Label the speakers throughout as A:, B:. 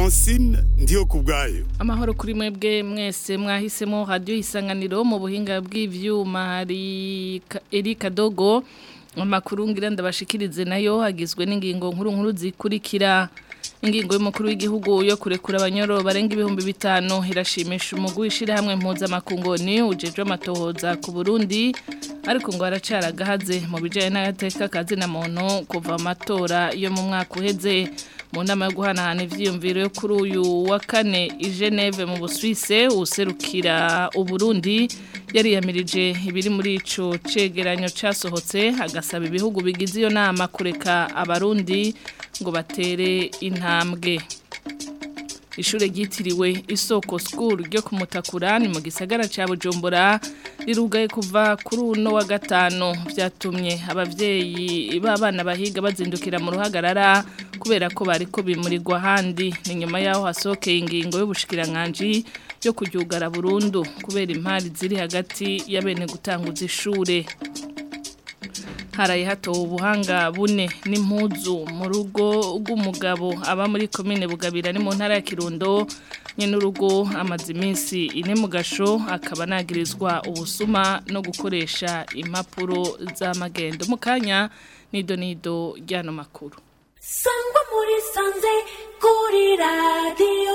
A: francine ndiyo ku bwayo
B: amahoro kuri mwebwe mwese mwahisemo radiyo isanganiro mu buhinga bw'ibyuma hari erika dogo amakuru ngira ndabashikirize nayo hagizwe n'ingingo nkuru nkuru zikurikira ingingo y'umukuru w'igihugu yo kurekura abanyoro barenga ibihumbi bitanu irashimisha umugwi w'ishyirahamwe mpuzamakungoni ujejwe amatohoza ku burundi ariko ngo haracaragahaze mu bijyanye n'agateka kazina muntu kuva amatora yo mu mwaka uheze mu nama yo guhanahana ibyiyumviro yo kuri uyu wa kane i Geneve mu busuwise userukira uburundi yariyamirije ibiri muri ico cegeranyo casohotse agasaba ibihugu bigize iyo nama kureka abarundi ngo batere intambwe ishure ryitiriwe isoko school ryo kumutakura ni mu gisagara ca Bujumbura rirugaye kuva kuri uno wa gatano vyatumye abavyeyi b'abana bahiga bazindukira mu ruhagarara kubera ko bariko bimurirwa handi ni nyuma yaho hasokeye ingingo y'ubushikiranganje yo kuryugara burundu kubera impari ziri hagati ya bene gutanguza ishure haraye hatowe ubuhanga bune n'impuzu mu rugo rw'umugabo aba muri komine bugabira ni mu ntara ya kirundo nyine urugo amaze iminsi ine mu gasho akaba anagirizwa ubusuma no gukoresha impapuro z'amagendo mu kanya nido nido ry'ano makuru
C: sangwa muri sanze kuri radiyo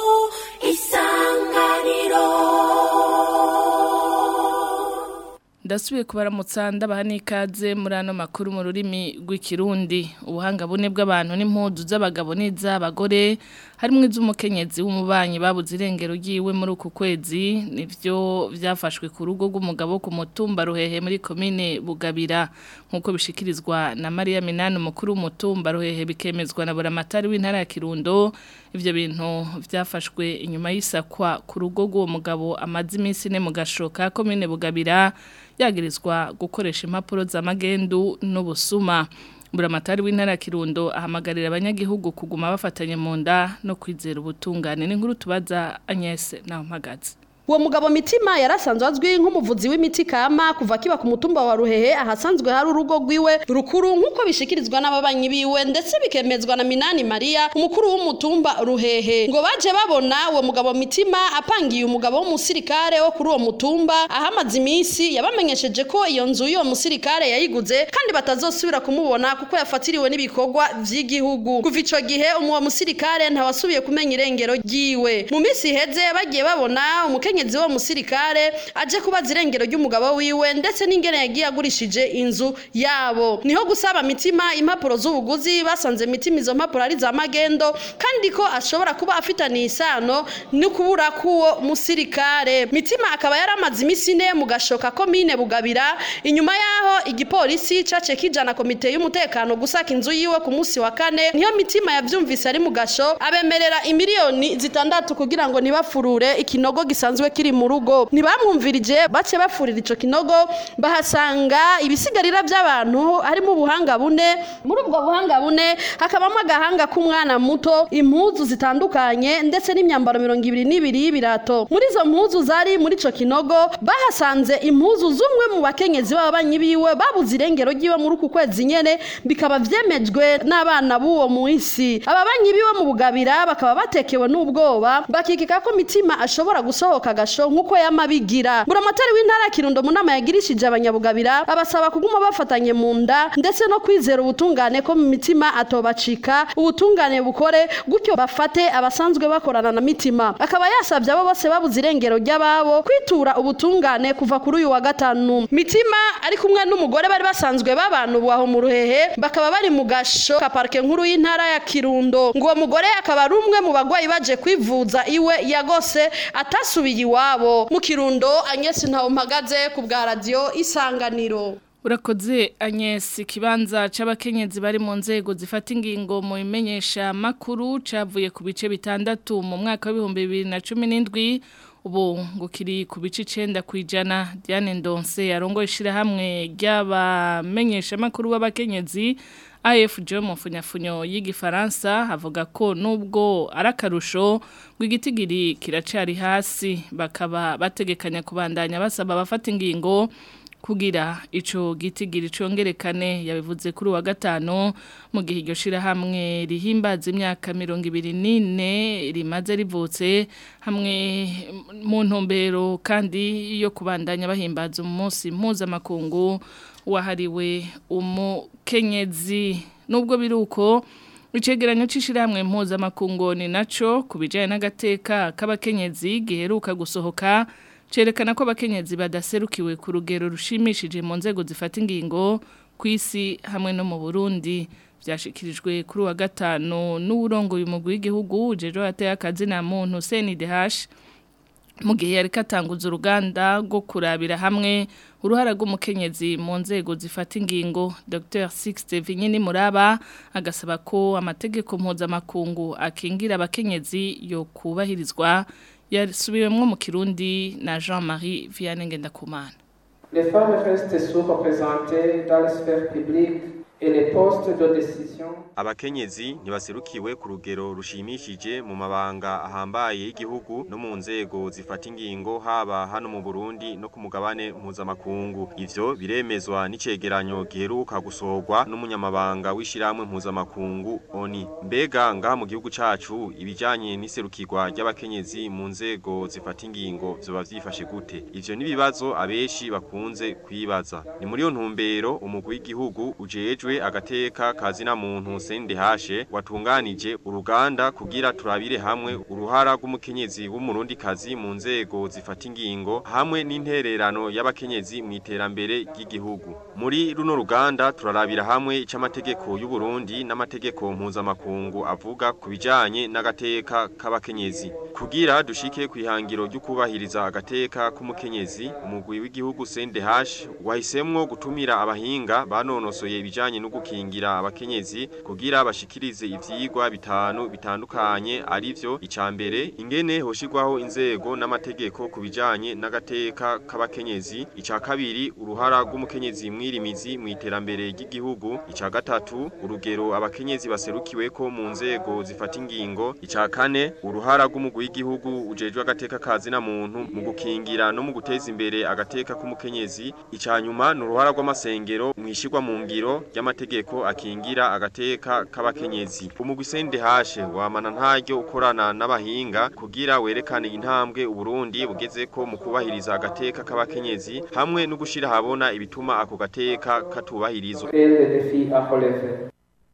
C: isanganiro
B: ndasubiye kubaramutsa ndabaha n'ikaze muri ano makuru mu rurimi rw'ikirundi ubuhanga bune bw'abantu n'impudu z'abagabo n'iz'abagore harimo iz'umukenyezi w'umubanyi babuze irengero ry'iwe muri uku kwezi nibyo byafashwe ku rugo rw'umugabo ku mutumba ruhehe muri komine bugabira nk'uko bishikirizwa na mariya minani umukuru w'umutumba ruhehe bikemezwa na buramatari w'intara ya kirundo ibyo bintu byafashwe inyuma y'isakwa ku rugo rw'uwo mugabo amaze iminsi ine mu gashoka komine bugabira yagirizwa gukoresha impapuro z'amagendu n'ubusuma buramatari w'intara kirundo ahamagarira abanyagihugu kuguma bafatanye mu nda no kwizera ubutungane n'inkuru tubaza Agnes naho mpagaze
D: uwo mugabo mitima yarasanzwe azwi nk'umuvuzi w'imiti kama kuva kiba ku mutumba wa ruhehe ahasanzwe hari urugo rwiwe rukuru nk'uko bishikirizwa n'ababanyi biwe ndetse bikemezwa na minani mariya umukuru w'umutumba ruhehe ngo baje babona uwo mugabo mitima apangiye umugabo w'umusirikare wo kuri uwo mutumba ahamaze iminsi yabamenyesheje ko iyo nzu y'uwo musirikare yayiguze kandi batazosubira kumubona kuko yafatiriwe n'ibikorwa vy'igihugu kuva ico gihe uwo musirikare ntawasubiye kumenya irengero ryiwe mu minsi iheze bagiye babona umukenye umukenyezi wo musirikare aje kubaza irengero ry'umugabo wiwe ndetse n'ingene yagiye agurishije inzu yabo niho gusaba mitima impapuro z'ubuguzi basanze mitima izo mpapuro ari za magendo kandi ko ashobora kuba afitaniye isano no kubura k'uwo musirikare mitima akaba yaramaze iminsi ine mu gashoka komine bugabira inyuma yaho igipolisi cace kijana komite y'umutekano gusaka inzu yiwe ku munsi wa kane niyo mitima yavyumvise ari mu gasho abemerera imiliyoni zitandatu kugira ngo ntibafurure ikinogo gisanzwe kiri mu rugo ntibamwumvirije bace bafurira ico kinogo bahasanga ibisigarira by'abantu harimo ubuhanga bune muri ubwo buhanga bune hakabamo agahanga k'umwana muto impuzu zitandukanye ndetse n'imyambaro mirongo ibiri n'ibiri y'ibirato muri izo mpuzu zari muri ico kinogo bahasanze impuzu z'umwe mu bakenyezi b'ababanyi biwe babuze irengero ry'iwe muri uku kwezi nyene bikaba vyemejwe n'abana b'uwo muisi ababanyi biwe mu bugabira bakaba batekewe n'ubwoba bakikika ko mitima ashobora gusohoka agasho nk'uko yamabigira buramatari w'intara ya kirundo mu nama yagirishije abanyabugabira abasaba kuguma bafatanye mu nda ndetse no kwizera ubutungane ko mu mitima atobacika ubutungane bukore gutyo bafate abasanzwe bakorana na mitima akaba yasabye abo bose babuze irengero ry'ababo kwitura ubutungane kuva kuri uyu wa gatanu mitima ari kumwe n'umugore bari basanzwe babana ubu aho mu ruhehe bakaba bari mu gasho ka parike nkuru y'intara ya kirundo ngo uwo mugore akaba ari umwe mu bagwayi baje kwivuza iwe yagose atasubiye iwabo mu kirundo anyesi ntawe mpagaze ku bwa radiyo isanganiro
B: urakoze Agnes ikibanza c'abakenyezi bari mu nzego zifata ingingo mu bimenyesha makuru cavuye ku bice bitandatu mu mwaka w'ibihumbi bibiri na cumi n'indwi ubu ngo kiri ku bice icenda kwijana Diane Ndonse yarongoye ishirahamwe ry'abamenyesha makuru b'abakenyezi AFJ mu funyafunyo y'igifaransa avuga ko nubwo arakarusho ngo igitigiri kiracari hasi bakaba bategekanya kubandanya basaba abafata ingingo kugira ico gitigiri congerekane yabivuze kuri wa gatano mu gihe iryo shirahamwe rihimbaza imyaka mirongo ibiri n'ine rimaze rivutse hamwe mu ntumbero kandi yo kubandanya bahimbaza umunsi mpuzamakungu wahariwe umukenyezi nubwo biri uko Icegeranyo c'ishirahamwe mpuzamakungu ni naco kubijanye n'agateka k'abakenyezi giheruka gusohoka cerekana ko abakenyezi badaserukiwe ku rugero rushimishije mu nzego zifata ingingo ku isi hamwe no mu Burundi byashikirijwe kuri wa gatanu n'uburongo y'umugwi w'igihugu jejo ateye akazi na muntu CNDH mu gihe yari katanguza uruganda rwo kurabira hamwe uruhara rw'umukenyezi mu nzego zifata ingingo Dr Sixte Vinyini Muraba agasaba ko amategeko mpuzamakungu akingira abakenyezi yo kubahirizwa yasubiwemwo mu Kirundi na Jean-Marie Vianney Ngendakumana
E: Les femmes restent sous-représentées dans les sphères publiques et les postes de décision.
F: Abakenyezi ntibaserukiwe ku rugero rushimishije mu mabanga ahambaye y'igihugu no mu nzego zifata ingingo haba hano mu Burundi no ku mugabane mpuzamakungu. Ivyo biremezwa n'icegeranyo giheruka gusorwa n'umunyamabanga w'ishiramwe mpuzamakungu ONI. Mbega ngaha mu gihugu cacu ibijanye n'iserukirwa ry'abakenyezi mu nzego zifata ingingo vyoba vyifashe gute? Ivyo nibibazo abeshi bakunze kwibaza. Ni muri yo ntumbero umugwi w'igihugu ujejwe agateka kazina muntu CNDH watunganije uruganda kugira turabire hamwe uruhara rw'umukenyezi w'umurundi kazi mu nzego zifata ingingo hamwe n'intererano y'abakenyezi mu iterambere ry'igihugu. Muri runo ruganda turarabira hamwe icamategeko y'u Burundi n'amategeko mpuzamakungu avuga kubijanye n'agateka k'abakenyezi. Kugira dushike kwihangiro ryo kubahiriza agateka k'umukenyezi umugwi w'igihugu CNDH wahisemwo gutumira abahinga banonosoye ibijanye no gukingira abakenyezi kugira bashikirize ivyigwa bitanu bitandukanye arivyo icambere ingene hoshirwaho inzego n'amategeko kubijanye n'agateka k'abakenyezi ica kabiri uruhara rw'umukenyezi mwirimizi mu iterambere ry'igihugu ica gatatu urugero abakenyezi baserukiweko mu nzego zifata ingingo ica kane uruhara rw'umugwi w'igihugu ujejwe agateka kazi na muntu mu gukingira no mu guteza imbere agateka k'umukenyezi ica nyuma n'uruhara rw'amasengero mwishirwa mu ngiro ry'amategeko akingira agateka k'abakenyezi umugwi CNDH wamana ntaryo ukorana n'abahinga kugira werekane intambwe uburundi bugezeko mu kubahiriza agateka k'abakenyezi hamwe no gushira habona ibituma ako gateka katubahirizwa
E: Et les défis à relever.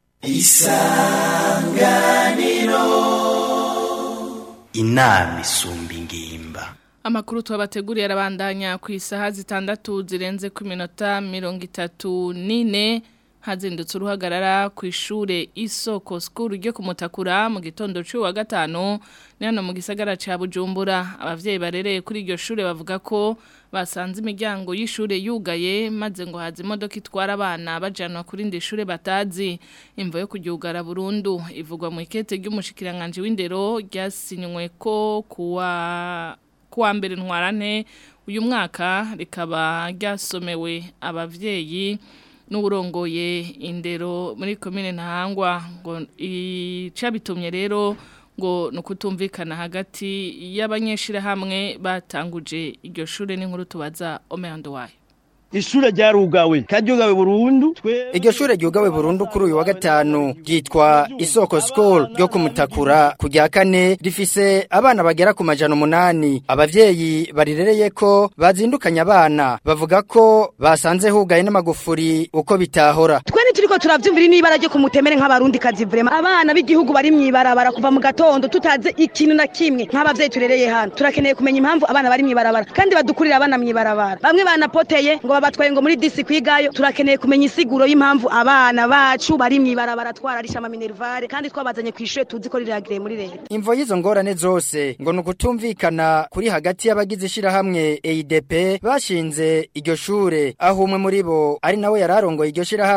G: inama isumba ingimba
B: Amakuru tuwabateguriye arabandanya ku isaha zitandatu zirenze ku minota mirongo itatu n'ine hazindutse uruhagarara ku ishure isoko skuru ryo kumutakura mu gitondo cy'uwa gatanu ni hano mu gisagara ca Bujumbura abavyeyi barereye kuri iryo shure bavuga ko basanze imiryango y'ishure yugaye maze ngo haza imodoka itwara abana bajanwa kuri indi shure batazi imvo yo kuryugara burundu ivugwa mu ikete ry'umushikiranganje w'indero ryasinywe ko kuwa kuwa mbere ntwarane uyu mwaka rikaba ryasomewe abavyeyi n'uburongoye indero muri komine ntahangwa ngo icabitumye rero ngo nukutumvikana hagati y'abanyeshira hamwe batanguje iryo shure n'inkuru tubaza Omeando wayo
H: ishure ryarugawe karyugawe burundu twe
I: Iryo shure ryugawe burundu kuri uyu wa gatanu ryitwa Isoko School ryo kumutakura ku rya kane rifise abana bagera ku majana umunani abavyeyi barirereye ko bazindukanye abana bavuga ko basanze hugaye n'amagufuri uko bitahora
J: twe turiko turavyumvira n'ibara ryo kumutemere nk'abarundi kazi vrema abana b'igihugu bari mwibarabara kuva mu gatondo tutaze ikintu na kimwe nk'abavyeyi turereye hano turakeneye kumenya impamvu abana bari mwibarabara kandi badukurira abana mwibarabara bamwe banapoteye ngo babatwaye ngo muri disi kwigayo turakeneye kumenya isiguro y'impamvu abana bacu bari mwibarabara twararisha ama minervare kandi twabazanye kwishure tuzi ko riragire muri leta
I: Imvo y'izo ngorane zose ngo nukutumvikana kuri hagati y'abagize ishirahamwe EIDP bashinze iryo shure aho umwe muri bo ari nawe yararongoye iryo shirahamwe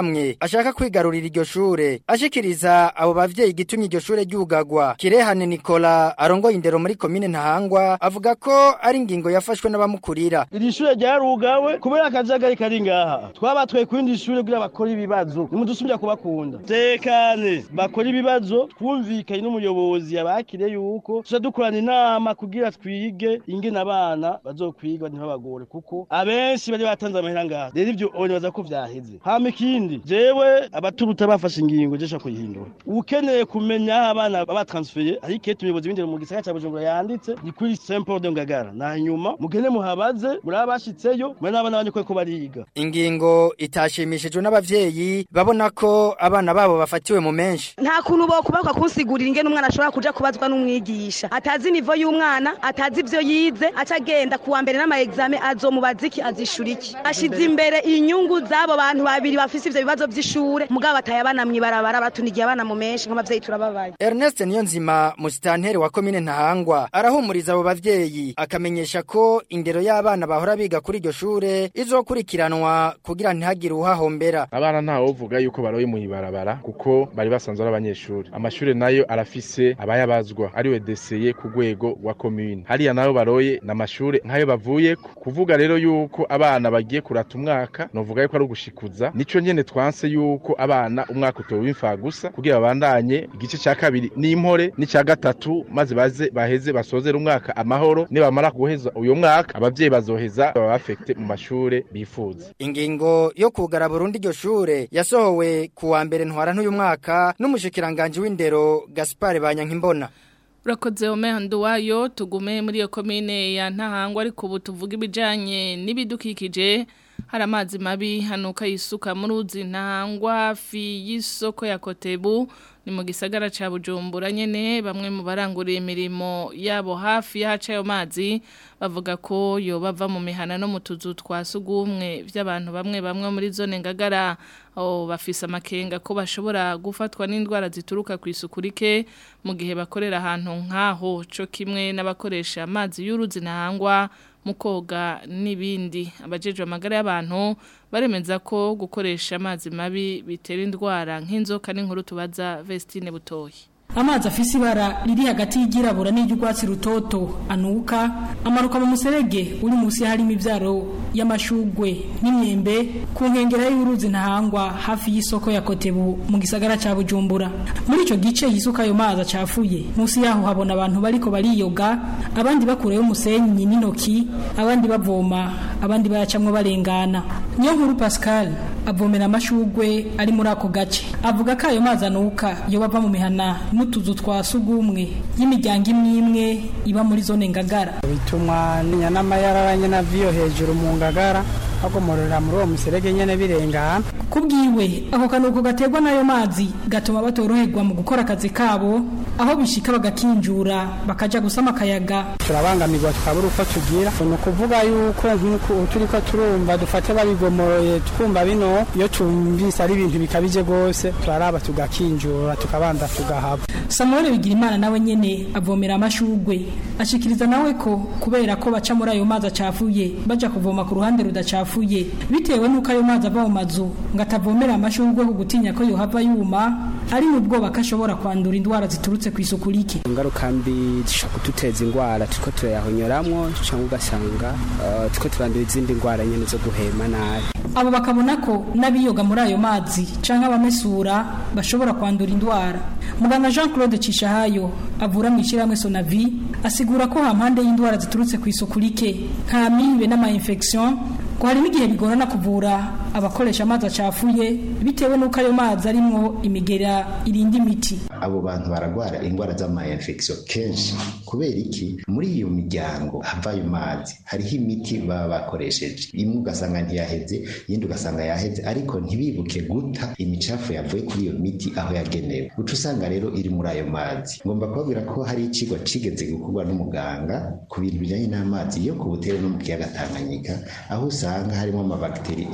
I: ashaka kwigarurira iryo shure ashikiriza abo bavyeyi gitumye iryo shure ryugagwa kirehane Nicola arongoye indero muri komine Ntahangwa avuga ko ari ingingo yafashwe n'abamukurira
H: iri shure ryarugawe kubera akajagari kari ngaha twabatwaye ku yindi shure kugira bakora ibibazo nimudusubira kubakunda tekane bakora ibibazo twumvikanye n'umuyobozi yabakire yuko tuja dukorana inama kugira twige ingene abana bazokwiga ntibabagore kuko abenshi bari batanze amahera ngaha rero ivyo nibaza ko vyaheze hama ikindi jewe abaturuta bafashe ingingo jesha kuyihindura ukeneye kumenya aho abana baba transfeye ariko iyo umuyobozi w'indero mu gisagara ca bujumbura yanditse ni kuri saint paul de ngagara na nyuma mugende muhabaze muri abashitseyo muri n'abana banyu ko bariga
I: ingingo itashimishijwe n'abavyeyi babona ko abana babo bafatiwe mu menshi
J: nta kuntu bokubakwa kunsigurira ingene umwana ashobora kuja kubazwa n'umwigisha atazi nivo y'umwana atazi ivyo yize aca agenda kuwa mbere n'ama examen azomubaza iki azishura iki ashize imbere inyungu z'abo bantu babiri bafise ivyo bibazo vy'ishure mugabo bataye abana mw'ibarabara batunigiye abana mu menshi nk'abavyeyi turababaye
I: Ernest Niyonzima musitanteri wa komine Ntahangwa arahumuriza abo bavyeyi akamenyesha ko indero y'abana bahora biga kuri iryo shure izokurikiranwa kugira ntihagire uhahombera
K: abana ntawovuga yuko baroye mu ibarabara kuko bari basanzwe ari abanyeshuri amashure nayo arafise abayabazwa ariwe deseye ku rwego rwa komine hariya nayo baroye n'amashure nk'ayo bavuye kuvuga rero yuko abana bagiye kurata umwaka novuga yuko ari ugushikuza nico nyene twanse yuko abana umwaka utoba imfa gusa kugira babandanye igice ca kabiri n'impore n'icya gatatu maze baze baheze basozera umwaka amahoro nibamara guheza uyo mwaka abavyeyi bazoheza baba bafekte mu mashure bifuza
I: ingingo yo kugara Burundi iryo shure yasohowe kuwa mbere ntwara n'uyu mwaka n'umushikiranganje w'indero Gaspard Banyankimbona
B: Urakoze omehando wayo tugume muri iyo komine ya ntahangwa ariko ubu tuvuga ibijanye n'ibidukikije hari amazi mabi hanuka yisuka mu ruzi ntahangwa hafi y'isoko ya Kotebu ni mu gisagara ca Bujumbura nyene bamwe mu baranguriye imirimo yabo hafi y'ahaca ayo mazi bavuga ko yo bava mu mihana no mu tuzu twa sugumwe by'abantu bamwe bamwe muri zone ngagara aho bafise amakenga ko bashobora gufatwa n'indwara zituruka ku isuku rike mu gihe bakorera ahantu nk'aho co kimwe n'abakoresha amazi y'uruzi ntahangwa mu koga n'ibindi abajejwe amagara y'abantu baremeza ko gukoresha amazi mabi bitera indwara nk'inzoka n'inkuru tubaza Vestine Butoyi
L: amazi afise ibara riri hagati y'igirabura n'iry'urwatsi rutoto anuka amanuka mu muserege uri munsi harimo ivyaro y'amashugwe n'imyembe ku nkengera y'uruzi ntahangwa hafi y'isoko ya Kotebu mu gisagara ca Bujumbura muri ico gice yisuka ayo mazi acafuye munsi yaho habona abantu bariko bariyoga abandi bakurayo umusenyi n'intoki abandi bavoma abandi bayacamwo barengana niyo nkuru Pascal avomera amashugwe ari muri ako gace avuga ko ayo mazi anuka yo bava mu mihana n'utuzu twa sugumwe y'imiryango imwe imwe iba muri zone ngagara
M: bituma n'amayarara nyene aviyo hejuru mu ngagara bagomorera muri uwo muserege nyene birengana
L: kubwiwe ako kanuko gaterwa n'ayo mazi gatuma batoroherwa mu gukora akazi kabo aho bishika bagakinjura bakaja gusama akayaga
M: turabangamirwa tukabura uko tugira ni ukuvuga yuko nk'uko turiko turumva dufate babigomoroye twumva bino iyo tumvise ari ibintu bikabije rwose turaraba tugakinjura tukabanza tugahaba
L: samuel bigirimana nawe nyene avomera amashugwe ashikiriza nawe ko kubera ko baca muri ayo mazi acafuye baja kuvoma ku ruhande rudacafuye bitewe n'uko ayo mazi ava mu mazu ngo atavomera amashugwe ku gutinya ko yohava yuma ari mu bwoba ko ashobora kwandura indwara ziturutse ku isuku rike
N: ingaruka mbi zishobora kuduteza indwara turiko turayahonyoramwo cyangwa ugasanga uh, turiko turandura izindi ndwara nyene zo guhema nabi
L: abo bakabona ko n'abiyoga muri ayo mazi canke abamesura bashobora kwandura indwara muganga Jean Claude Cishahayo avura mu ishyirahamwe Sonavi asigura ko hampande y'indwara ziturutse ku isuku rike nka mibe n'ama infection ko hari n'igihe bigorana kuvura abakoresha amazi acafuye bitewe n'uko ayo mazi arimwo imigera irinda imiti
O: abo bantu baragwara indwara z'ama infection kenshi kubera iki muri iyo miryango hava ayo mazi hariho imiti baba bakoresheje imwe ugasanga ntiyaheze iyindi ugasanga yaheze ariko ntibibuke guta imicafu yavuye kuri iyo miti aho yagenewe uca usanga rero iri muri ayo mazi ngomba kubabwira ko hari ikigo cigeze gukorwa n'umuganga ku bintu bijanye n'amazi yo ku butere no mu kiyaga Tanganyika aho usanga harimo amabagiteri akoma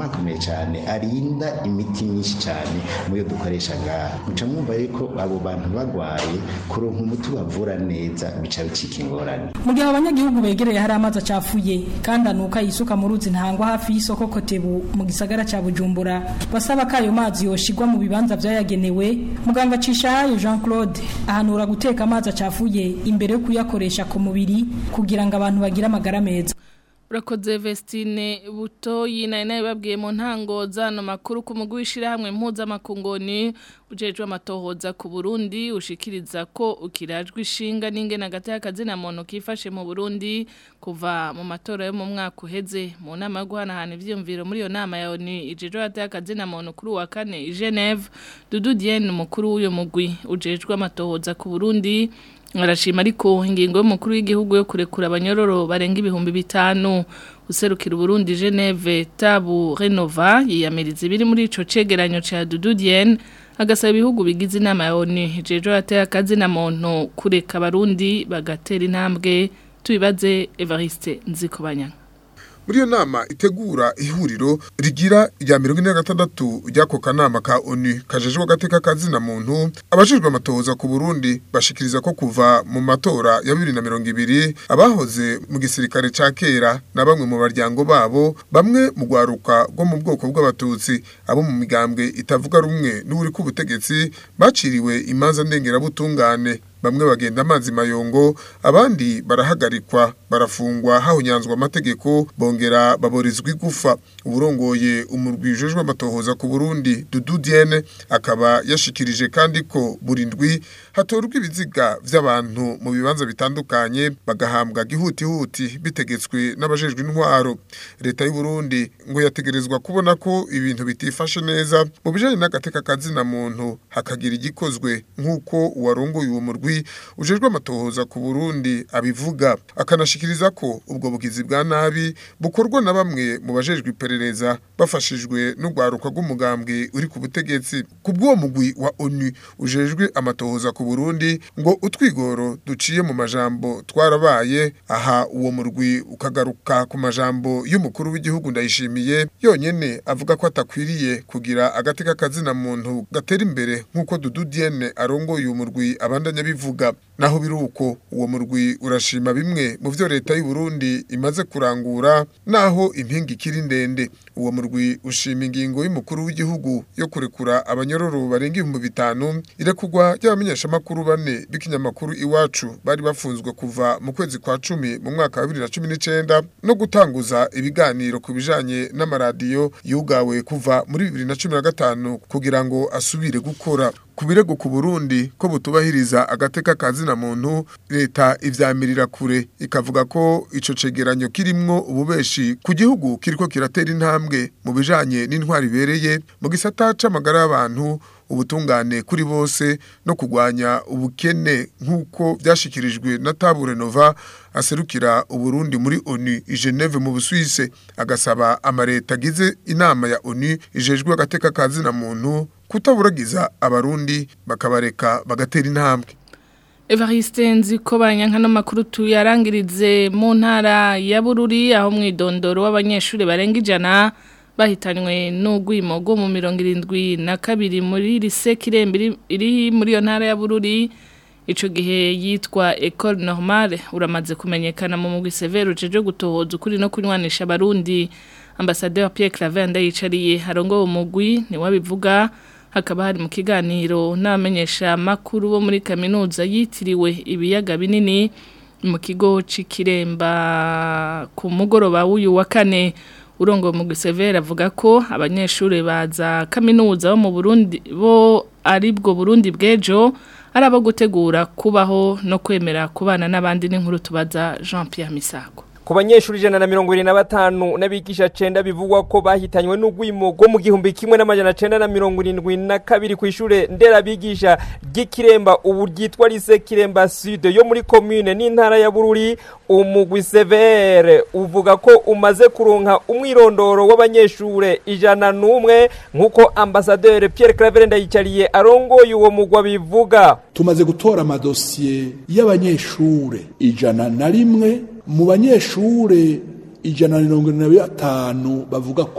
O: akomakomeye cyane arinda imiti myinshi cyane muyo dukoresha ngaha muca mwumva yuko abo bantu bagwaye kuronka umuti bavura neza bica bicika ingorane
L: mu gihe abanyagihugu begereye hari amazi acafuye kandi anuka yisuka mu ruzi ntangwa hafi y'isoko kotebu mu gisagara ca bujumbura basaba ko ayo mazi yoshigwa mu bibanza vyayagenewe muganga cishahayo jean claude ahanura guteka amazi acafuye imbere yo kuyakoresha ku mubiri kugira ngo abantu bagire amagara meza
B: Urakoze Vestine buto yina inaye babwiye mu ntango zano makuru ku mugwi w'ishirahamwe mpuzamakungoni ujejwe amatohoza ku Burundi ushikiriza ko ukirajwe ishinga n'ingene hagati y'akazi na muntu kifashe mu Burundi kuva mu matora yo mu mwaka uheze mu nama yo guhanahana ivyiyumviro muri iyo nama ya ONU ijejwe hagati y'akazi na muntu kuri wa kane i Geneve Dudu Dienne umukuru w'uyo mugwi ujejwe amatohoza ku Burundi arashima ariko ingingo y'umukuru w'igihugu yo kurekura abanyororo barenga ibihumbi bitanu userukira Burundi Geneve Tabu Renova yiyamiriza ibiri muri ico cegeranyo ca Dudu Dienne agasaba ibihugu bigize inama ya ONU jejo yateye akazi na muntu kureka abarundi bagatera intambwe tubibaze Evariste Nzikobanya
P: muri iyo nama itegura ihuriro rigira rya mirongo ine na gatandatu ry'ako kanama ka onu kajejwe agateka kazina muntu abajejwe amatohoza ku burundi bashikiriza ko kuva mu matora ya bibiri na mirongo ibiri abahoze mu gisirikare ca kera na bamwe mu baryango babo bamwe mu rwaruka rwo mu bwoko bw'abatutsi abo mu migambwe itavuga rumwe n'uri k'ubutegetsi baciriwe imanza ndengerabutungane bamwe bagenda amazi mayongo abandi barahagarikwa barafungwa hahunyanzwa amategeko bongera baborizwa igufa uburongoye umurwi ujejwe amatohoza ku Burundi Dudu Diene akaba yashikirije kandi ko burindwi hatorwa ibiziga vy'abantu mu bibanza bitandukanye bagahambwa gihutihuti bitegetswe n'abajejwe intwaro leta y'u Burundi ngo yategerezwa kubona ko ibintu bitifashe neza mu bijanye n'agateka kazina muntu hakagira igikozwe nk'uko uwarongoye uwo murwi ujejwe amatohoza ku Burundi abivuga akanashikiriza ko ubwo bugizi bwa nabi bukorwa na bamwe mu bajejwe iperereza bafashijwe n'ugwaruka rw'umugambwe uri ku butegetsi ku bw'uwo mugwi wa ONU ujejwe amatohoza ku Burundi ngo utwigoro duciye mu majambo twarabaye aha uwo murwi ukagaruka ku majambo y'umukuru w'igihugu ndayishimiye yonyene avuga ko atakwiriye kugira agateka kazina muntu gatera imbere nk'uko Dudu Diene arongoye uwo murwi abandanya bivuga naho biruko uwo murwi urashima bimwe mu byo leta y'u Burundi imaze kurangura naho impinga ikiri ndende uwo murwi ushima ingingo y'umukuru w'igihugu yo kurekura abanyororo barenga ibihumbi bitanu irekugwa ry'abamenyesha makuru bane b'ikinyamakuru iwacu bari bafunzwe kuva mu kwezi kwa cumi mu mwaka wa 2019 no gutanguza ibiganiro ku bijanye n'amaradiyo yugawe kuva muri 2015 kugira ngo asubire gukora ku birego ku Burundi ko butubahiriza agateka kazina muntu leta ivyamirira kure ikavuga ko ico cegeranyo kirimwo ububeshi ku gihugu kiriko kiratera intambwe mu bijanye n'intwari bereye mu gisata c'amagara y'abantu ubutungane kuri bose no kugwanya ubukene nk'uko byashikirijwe na Tabure Nova aserukira uburundi muri ONU i Geneve mu Busuwise agasaba amareta agize inama ya ONU ijejwe agateka kazina muntu kutaburagiza abarundi bakabareka bagatera intambwe
B: Evariste nziko banyankano makuru tuyarangirize mu ntara ya Bururi aho mwidondoro w'abanyeshuri barenga ijana bahitanywe n'ugwimo rwo mu mirongo irindwi na kabiri muri lise kirembe iri muri iyo ntara ya Bururi ico gihe yitwa Ecole Normale uramaze kumenyekana mu mugwi severe uceje gutohoza ukuri no kunywanisha abarundi Ambassadeur Pierre Claver ndayicariye harongo umugwi ni wabivuga hakaba hari mu kiganiro n'abamenyesha makuru bo muri kaminuza yitiriwe ibiyaga binini mu kigo c'ikiremba ku mugoroba w'uyu wa kane urongo mu gisevera avuga ko abanyeshuri baza kaminuza bo mu Burundi bo ari bwo Burundi bwejo ari abo gutegura kubaho no kwemera kubana n'abandi n'inkuru tubaza Jean Pierre Misago
Q: ku banyeshuri ijana na mirongo irindwi na batanu n'abigisha cenda bivugwa ko bahitanywe n'ugwimo rwo mu gihumbi kimwe n'amajana cenda na mirongo irindwi na kabiri ku ishure nderabigisha ry'ikiremba ubu ryitwa lise kiremba sud yo muri komune n'intara ya bururi umugwi severe uvuga ko umaze kuronka umwirondoro w'abanyeshure ijana n'umwe nk'uko ambasaderi pierre claver ndayicariye arongoye uwo mugwa bivuga
R: tumaze gutora amadosiye y'abanyeshure ijana na rimwe mu banyeshure ijana na mirongo irindwi na batanu bavuga ko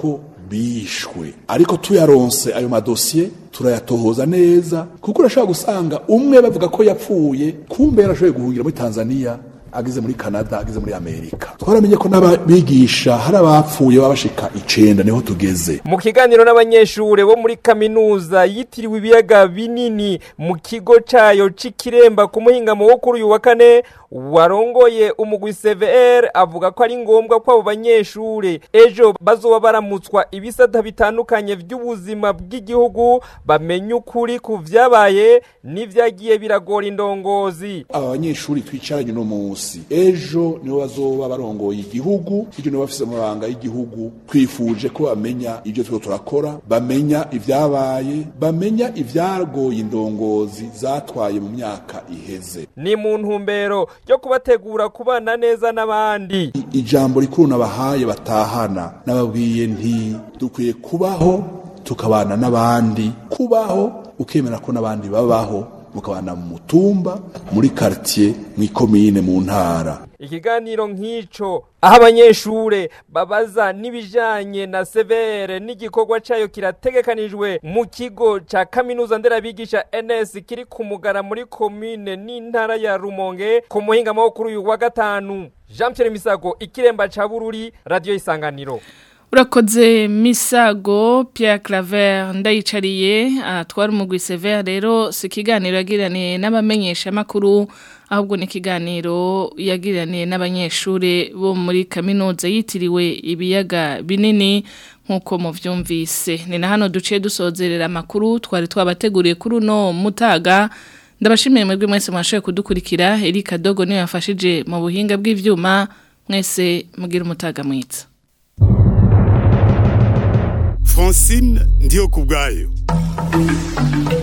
R: bishwe ariko tuyaronse ayo madosiye turayatohoza neza kuko urashobora gusanga umwe bavuga ko yapfuye kumbe yarashoboye guhungira muri tanzania ageze muri canada ageze muri amerika twaramenye ko n'ababigisha hari abapfuye baba bashika icenda niho tugeze
Q: mu kiganiro n'abanyeshure bo muri kaminuza yitiriwe ibiyaga binini mu kigo cayo c'ikiremba ku muhingamo wo kuri uyu wa kane warongoye umugwi CVR avuga ko ari ngombwa ko abo banyeshure ejo bazoba baramutswa ibisata bitandukanye vy'ubuzima bw'igihugu bamenye ukuri ku vyabaye n'ivyagiye biragora indongozi
R: aba banyeshuri twicaranye uno munsi ejo nibo bazoba barongoye igihugu ibyo nibo bafise amabanga y'igihugu twifuje ko bamenya ibyo turiko turakora bamenya ivyabaye bamenya ivyagoye indongozi zatwaye mu myaka iheze
Q: ni mu ntumbero yo kubategura kubana neza n'abandi
R: ijambo rikuru nabahaye batahana nababwiye nti dukwiye kubaho tukabana n'abandi kubaho ukemera ko n'abandi babaho mukabana mu mutumba muri quartier mu ikomine mu ntara
Q: ikiganiro nk'ico aho abanyeshure babaza n'ibijanye na severe n'igikorwa cayo kirategekanijwe mu kigo ca kaminuza nderabigisha NS kiri ku mugara muri komine n'intara ya Rumonge ku muhingamo wo kuri uyu wa gatanu Jean Pierre Misago ikiremba ca Bururi radio isanganiro
B: Urakoze misago Pierre Claver ndayicariye atwara umugwi Sever rero si kiganiro yagiraniye n'abamenyesha makuru ahubwo ni kiganiro yagiraniye n'abanyeshure bo muri kaminuza yitiriwe ibiyaga binini nkuko muvyumvise ni na hano duciye dusozerera makuru twari twabateguriye kuri uno mutaga ndabashimiye mwebwe mwese mwashoboye kudukurikira Erika Dogo niwe yafashije mu buhinga bw'ivyuma mwese mugira umutaga mwiza
A: Francine ndiyo kubwayo